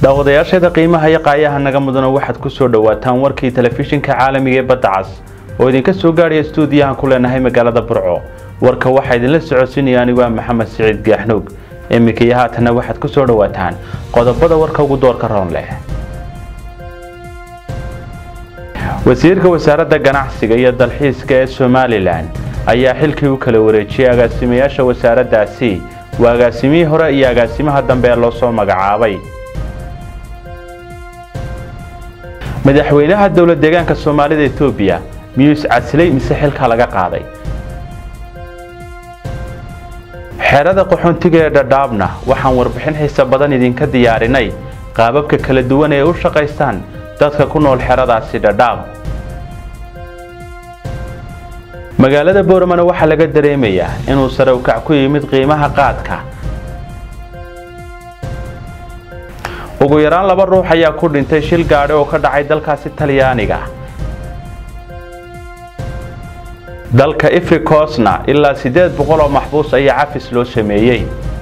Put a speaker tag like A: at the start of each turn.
A: daawadayaasheeda qiimaha iyo qaayaha naga mudana waxaad ku soo dhowaataan warkii telefishinka caalamiga ee badda cas oo idinka soo gaadhaya stuudiyahan ku leenahay magaalada burco warka waxaa idinla socodsiinaya anigu ah maxamed siciid gaaxnuug iminka iyo haatanna waxaad ku soo dhowaataan qodobada warka ugu doorka roon leh wasiirka wasaaradda ganacsiga iyo dalxiiska ee somalilan ayaa xilkii u kala wareejiyey agaasimayaasha wasaaraddaasi waa agaasimihii hore iyo agaasimaha dambe ee loo soo magacaabay madaxweynaha dowlad deegaanka soomaalida etoobiya miyuu iscasilay mise xilka laga qaaday xerada qaxoontiga ee dhadhaabna waxaan warbixin xiise badan idinka diyaarinay qaababka kala duwan ee u shaqaystaan dadka ku nool xeradaasi dhadhaab magaalada booramana waxaa laga dareemayaa inuu sare ukac ku yimid qiimaha qaadka ugu yaraan laba ruux ayaa ku dhintay shil gaadhi oo ka dhacay dalkaasi talyaaniga dalka ifrikosna ilaa siddeed boqol oo maxbuus ayaa cafis loo sameeyey